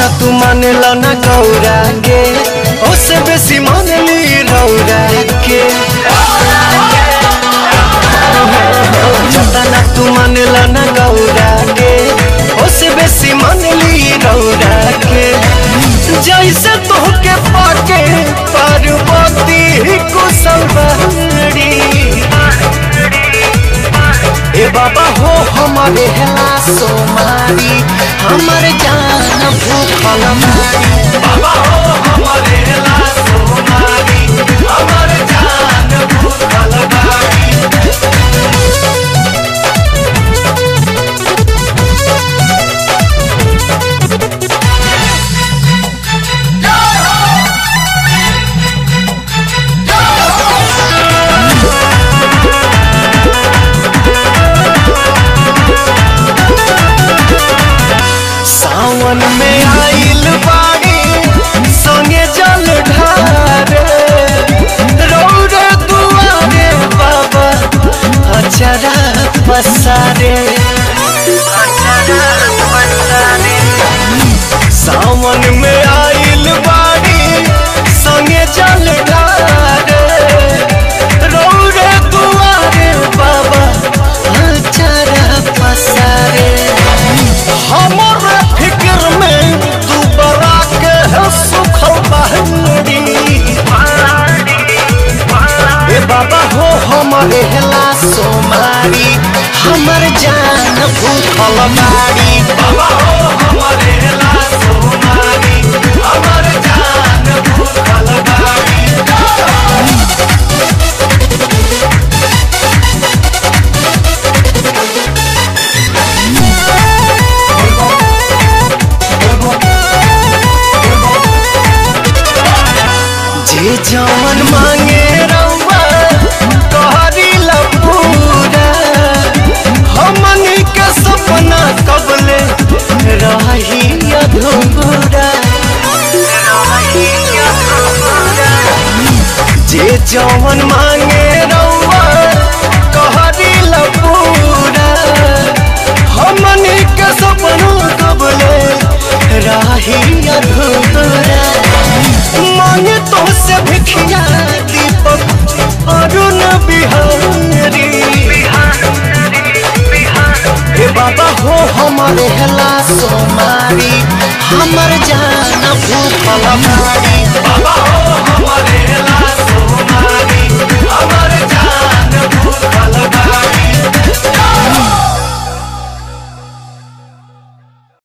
जतना तू मानेला ना गौरा के ओसे बेसी मानली रौरा के जतना तू मानेला ना गौरा के ओसे बेसी मानली रौरा के जैसे तोहके पाके पार्वती कुशल बहरी ए बाबा हो हमारे हेला सोमारी हमर जान भूखल मारी बाबा हो हमारे हेला सोमारी हमर जान भूखल मारी सावन में आइल बाड़ी संगे जल ढारे रौरे दुआरे बाबा अचरा पसारे सावन में आइल बाड़ी संगे जल ढारे रौरे दुआरे बाबा अचरा पसारे हमारे फिक्र में तू बरा के है सुखल बहरी ए बाबा हो हमारे हेला सोमारी हमर जान भूखल बाड़ी बाबा हो हमारे हेला सोमारी हमर जान भूखल बाड़ी जे जवन मांगे रउआ तोहरी लपूरा हमनी के सपना कबले रही अधूरा जे जवन मांगे रउआ तोहरी लपूरा हमनी के सपना कबले रही अधूरा मांगे तो से भिखिया दीपक अरुण बिहारी हे बाबा हो हमारे हेला सोमारी हमर जान भूखल मारी बाबा हो